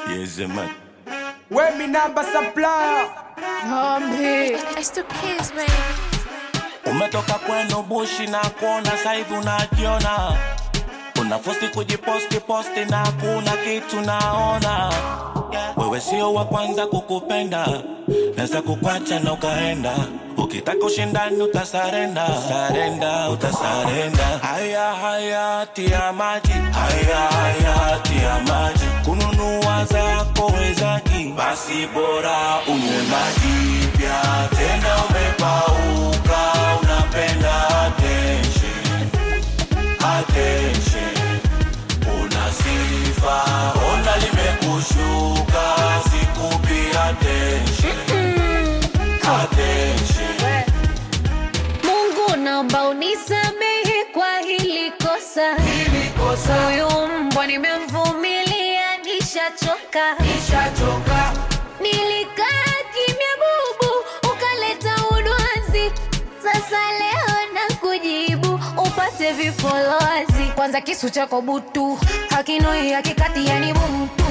Yes, man. Where me number supplier? Zombie. It's the kids, baby. Umetoka kwenu bushi na kuona saivi unajiona, unafosi kujiposti posti na kuna kitu naona. Wewe sio wa kwanza kukupenda, naweza kukwacha na ukaenda. Ukitaka ushindani utasarenda, sarenda, utasarenda. Haya haya tia maji, haya haya tia maji. Kununua zako wezaji, basi bora unywe maji pia. Tena umepauka, unapenda attention, attention. Una sifa, ona limekushuka, sikupi attention, attention. Mungu naomba unisamehe kwa hili kosa. Huyu mbwa nimemvumilia, nishachoka. Nilikaa kimya bubu, ukaleta udwanzi. Sasa leo na kujibu upate vifolozi. Kwanza kisu chako butu hakinoi hakikati, yani butu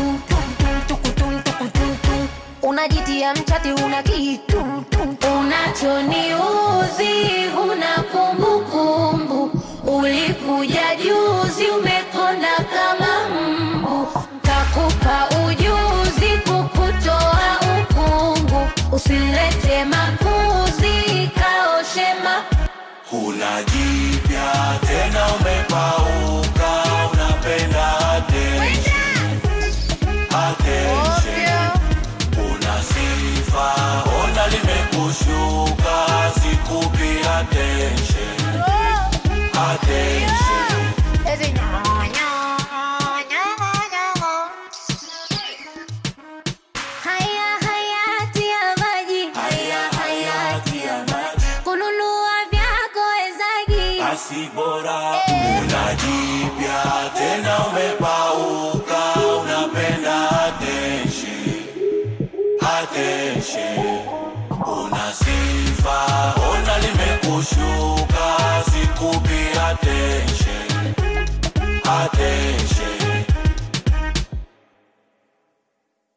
unajitia mchati, una kitu unachoniuzi, una kumbukumbu. Ulikuja juzi, umekonda kama mbu, kakupa ujuzi kukutoa ukungu. Usilete makuzi, kaoshema Huna jipya tena umepauka, unapenda attention, attention. Una sifa, ona limekushuka, sikupi attention, attention. haya hayati ya maji Haya hayati ya maji, kununua vyako wezagi basi bora una jipya tena umepauka, unapenda attention, attention. Una sifa, ona limekushuka, sikupi attention, attention.